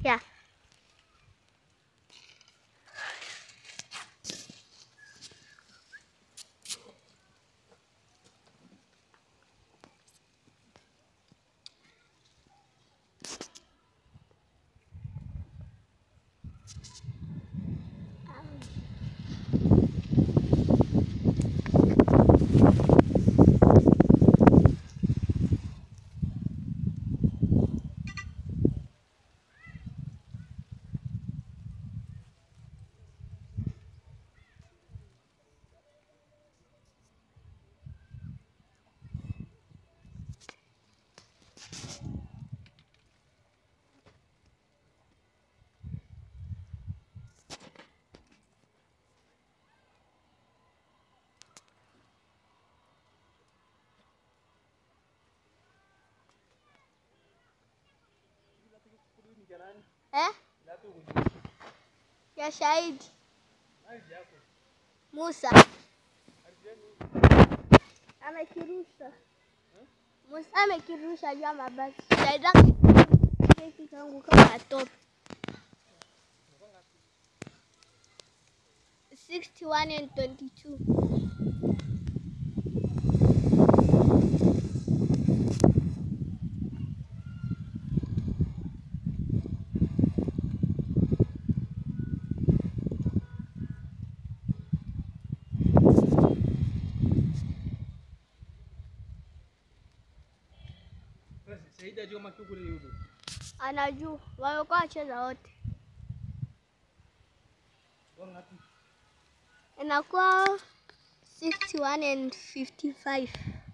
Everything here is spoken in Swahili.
Yeah. Eh? Ya shahidi Musa amekirusha. Musa amekirusha juu ya mabati. Shahidi keki kangu kama top 61 and 22. Saidi ajua kama kiuko ni yudo. Anajua wamekuwa wacheza wote, Wangapi? inakuwa 61 and 55.